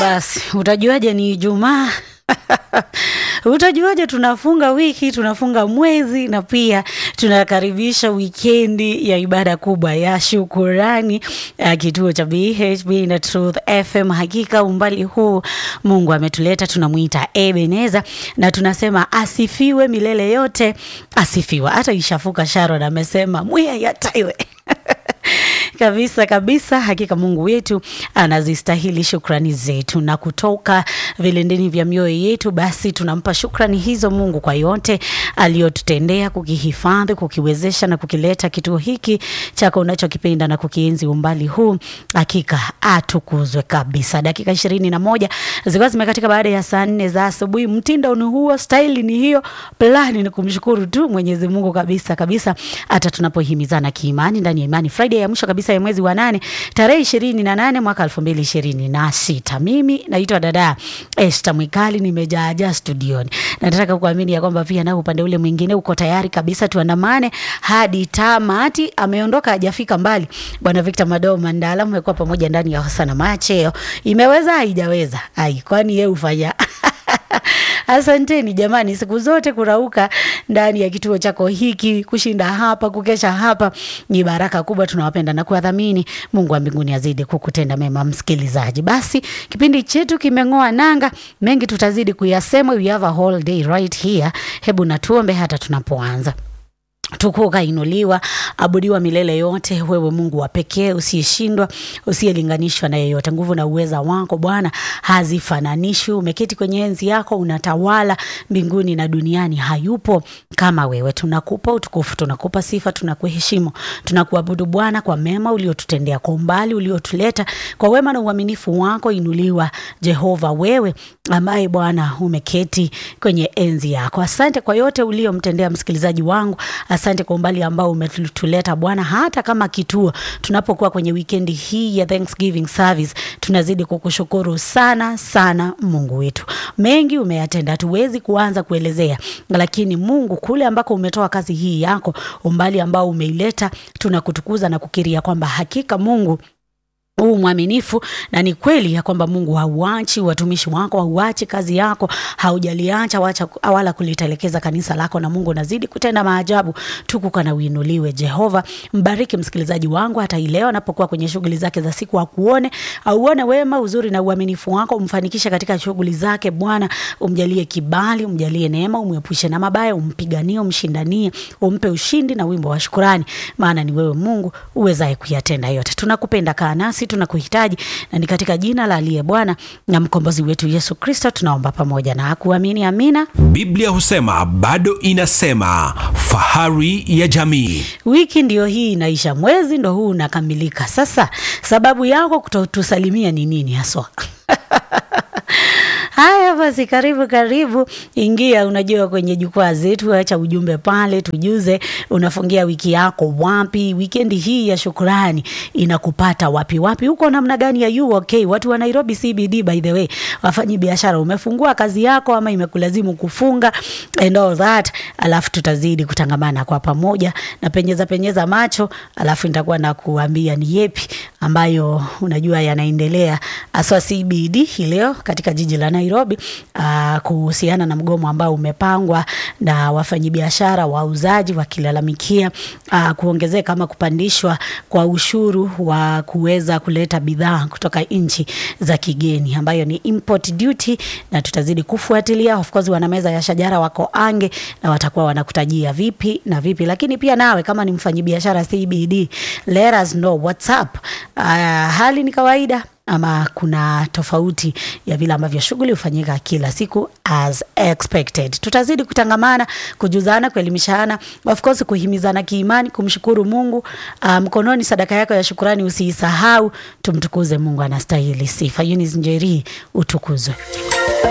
basi utajuaje ni Ijumaa? Utajuaje tunafunga wiki, tunafunga mwezi na pia tunakaribisha wikendi ya ibada kubwa ya shukurani ya kituo cha BHB na Truth FM. Hakika umbali huu Mungu ametuleta, tunamwita Ebeneza na tunasema asifiwe milele yote, asifiwe. Hata Ishafuka Sharon amesema mwiya yataiwe kabisa kabisa. Hakika Mungu wetu anazistahili shukrani zetu, na kutoka vilindini vya mioyo yetu, basi tunampa shukrani hizo Mungu kwa yote aliyotutendea, kukihifadhi, kukiwezesha na kukileta kituo hiki chako unachokipenda na kukienzi umbali huu. Hakika atukuzwe kabisa. Dakika ishirini na moja zilikuwa zimekatika baada ya saa nne za asubuhi. Mtindo ni huo, staili ni hiyo, plani ni kumshukuru tu Mwenyezi Mungu kabisa kabisa, hata tunapohimizana kiimani ndani ya imani Friday ya mwisho kabisa ya mwezi wa nane tarehe ishirini na nane mwaka elfu mbili ishirini na sita. Mimi naitwa dada Esther Mwikali, nimejaajaa studioni. Nataka kuamini ya kwamba pia na upande ule mwingine uko tayari kabisa, tuandamane hadi tamati. Ameondoka hajafika mbali, bwana Victor Madoo Mandala, mmekuwa pamoja ndani ya Hosana Macheo. Imeweza haijaweza? Ai, kwani yeye ufanya Asanteni jamani, siku zote kurauka ndani ya kituo chako hiki, kushinda hapa, kukesha hapa ni baraka kubwa. Tunawapenda na kuwadhamini. Mungu wa mbinguni azidi kukutenda mema, msikilizaji. Basi kipindi chetu kimeng'oa nanga, mengi tutazidi kuyasema. We have a whole day right here. Hebu natuombe hata tunapoanza tukuka ukainuliwa, abudiwa milele yote, wewe Mungu wa pekee usiyeshindwa, usiyelinganishwa na yeyote. Nguvu na uweza wako Bwana hazifananishwi. Umeketi kwenye enzi yako, unatawala mbinguni na duniani, hayupo kama wewe. Tunakupa utukufu, tunakupa sifa, tunakuheshimu, tunakuabudu Bwana kwa mema uliotutendea, kwa umbali uliotuleta, kwa wema na uaminifu wako. Inuliwa Jehova, wewe ambaye Bwana umeketi kwenye enzi yako. Asante kwa yote uliomtendea msikilizaji wangu. Asante kwa umbali ambao umetuleta Bwana, hata kama kituo tunapokuwa kwenye wikendi hii ya Thanksgiving service, tunazidi kukushukuru sana sana, Mungu wetu. Mengi umeyatenda, hatuwezi kuanza kuelezea, lakini Mungu, kule ambako umetoa kazi hii yako, umbali ambao umeileta, tunakutukuza na kukiria kwamba hakika Mungu huu mwaminifu na ni kweli ya kwamba Mungu hauachi watumishi wako, hauachi kazi yako, haujaliacha wacha wala kulitelekeza kanisa lako, na Mungu nazidi kutenda maajabu. Tukuka na uinuliwe Jehova. Mbariki msikilizaji wangu hata ileo anapokuwa kwenye shughuli zake za siku, akuone auone wema, uzuri na uaminifu wako, umfanikishe katika shughuli zake Bwana, umjalie kibali, umjalie neema, umwepushe na mabaya, umpiganie, umshindanie, umpe ushindi na wimbo wa shukurani, maana ni wewe Mungu uwezaye kuyatenda yote. Tunakupenda, kaa nasi tunakuhitaji na ni katika jina la aliye Bwana na mkombozi wetu Yesu Kristo tunaomba pamoja na kuamini, amina. Biblia husema bado inasema, fahari ya jamii. Wiki ndio hii inaisha, mwezi ndo huu unakamilika. Sasa sababu yako kutotusalimia ni nini haswa? Haya basi, karibu karibu, ingia. Unajua, kwenye jukwaa zetu, acha ujumbe pale, tujuze unafungia wiki yako wapi, wikendi hii ya shukrani inakupata wapi wapi, huko namna gani ya you okay? Watu wa Nairobi CBD, by the way, wafanyi biashara, umefungua kazi yako ama imekulazimu kufunga and all that, alafu tutazidi kutangamana kwa pamoja na penyeza penyeza macho, alafu nitakuwa na kuambia ni yepi ambayo unajua yanaendelea aswa CBD hii leo katika jiji la Nairobi uh, kuhusiana na mgomo ambao umepangwa na wafanyabiashara wauzaji wakilalamikia uh, kuongezeka ama kupandishwa kwa ushuru wa kuweza kuleta bidhaa kutoka nchi za kigeni ambayo ni import duty, na tutazidi kufuatilia. Of course wana meza ya shajara wako ange na watakuwa wanakutajia vipi na vipi, lakini pia nawe kama ni mfanyabiashara CBD, let us know what's up. Uh, hali ni kawaida ama kuna tofauti ya vile ambavyo shughuli hufanyika kila siku as expected. Tutazidi kutangamana, kujuzana, kuelimishana, of course kuhimizana kiimani, kumshukuru Mungu. Uh, mkononi sadaka yako ya shukurani usiisahau. Tumtukuze Mungu, anastahili sifa. Eunice Njeri, utukuzwe.